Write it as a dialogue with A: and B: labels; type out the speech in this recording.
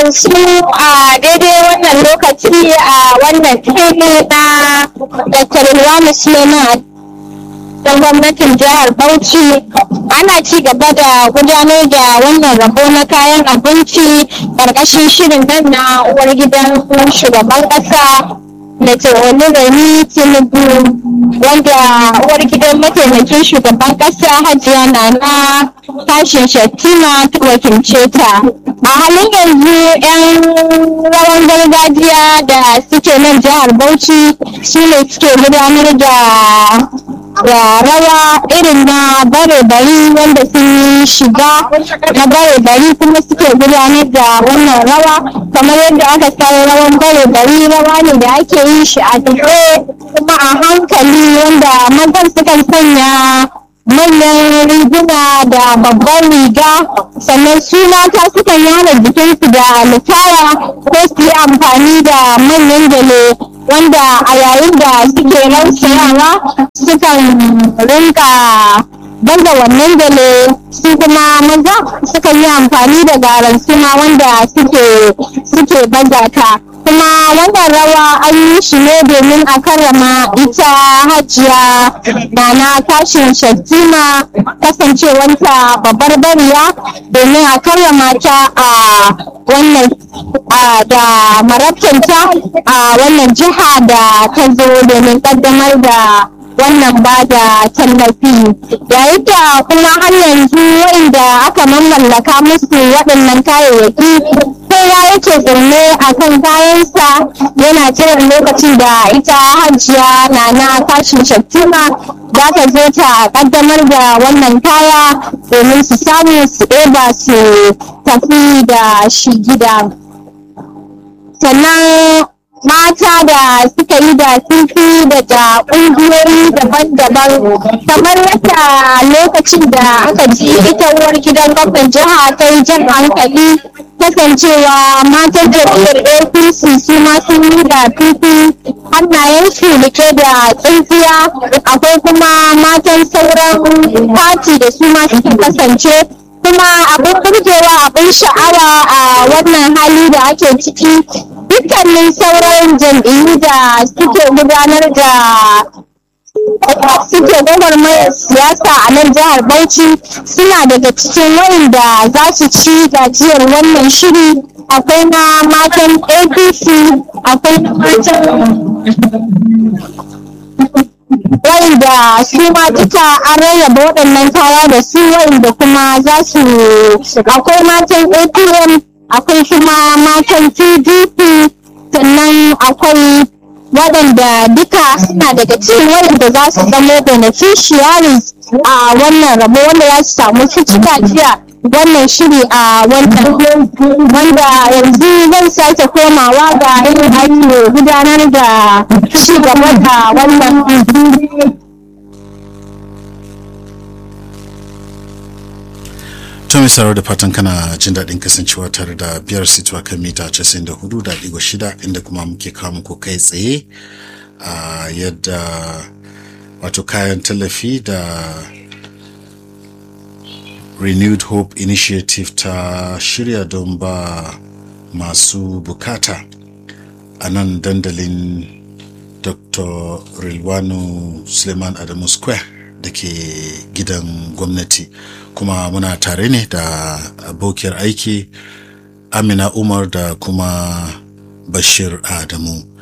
A: su a daidai wannan lokaci a wannan fili na Dr. Ilwani Suleiman da gwamnatin jihar Bauchi ana ci gaba da gudanar da wannan rabo na kayan abinci ƙarƙashin shirin nan na uwar gidan shugaban ƙasa da Oluremi Tinubu wanda uwar gidan mataimakin shugaban ƙasa Hajiya Nana tashin Shattima ta wakilce ta. A halin yanzu 'yan rawan gargajiya da suke nan jihar Bauchi su ne suke gudanar da da rawa irin na bare bari wanda sun shiga na bare bari kuma suke gudanar da wannan rawa kamar yadda aka san rawan bare bari rawa ne da ake yin shi a tafe kuma a hankali wanda mazan sukan sanya manyan riguna da babban riga sannan su mata sukan yana jikinsu da lufaya ko su yi amfani da manyan gele wanda a yayin da suke rausayawa sukan rinka baza wannan gele su kuma maza sukan yi amfani da garan suna wanda suke suke baza ta kuma wannan rawa an yi shi ne domin a karrama ita hajiya nana tashin shattima kasancewanta babbar bariya domin a karrama ta a wannan da marabtanta a wannan jiha da ta zo domin kaddamar da wannan ba da tallafi yayin da kuma har yanzu waɗanda aka mamallaka musu waɗannan kayayyaki kowa yake zaune a kan kayansa yana jiran lokacin da ita hajiya na na tashin shattima za ta zo ta kaddamar da wannan kaya domin su samu su ɗeba su tafi da shi gida sannan mata da suka yi da fifi daga ƙungiyoyi daban-daban kamar yadda lokacin da aka ji ita uwar gidan gwamnan jiha ta yi jan hankali kasancewa matan jam'iyyar apc su ma sun yi da fifi hannayensu rike da tsintsiya akwai kuma matan sauran fati da su ma suke kasance kuma abin burgewa abin sha'awa a wannan hali da ake ciki dukkanin sauran jam'iyyu da suke gudanar da suke gwagwarmayar siyasa a nan jihar Bauchi suna daga cikin wayanda za su ci gajiyar wannan shiri akwai na matan apc akwai na matan wayanda su ma duka an rarraba waɗannan kaya da su wayanda kuma za su akwai matan apm akwai kuma matan pdp sannan akwai waɗanda duka suna daga cikin waɗanda za su zama beneficiaries a wannan rabo wanda za su samu cika jiya wannan shiri a wannan wanda yanzu zan sake komawa ga yin ake gudanar da ci gaba da wannan
B: To mai sauraro da fatan kana jin daɗin kasancewa tare da biyar situwa kan mita 94.6 inda kuma muke kawo muku kai tsaye a yadda wato kayan tallafi da renewed hope initiative ta shirya don ba masu bukata a nan dandalin dr rilwanu suleiman adamu square da ke gidan gwamnati kuma muna tare ne da abokiyar aiki amina umar da kuma bashir adamu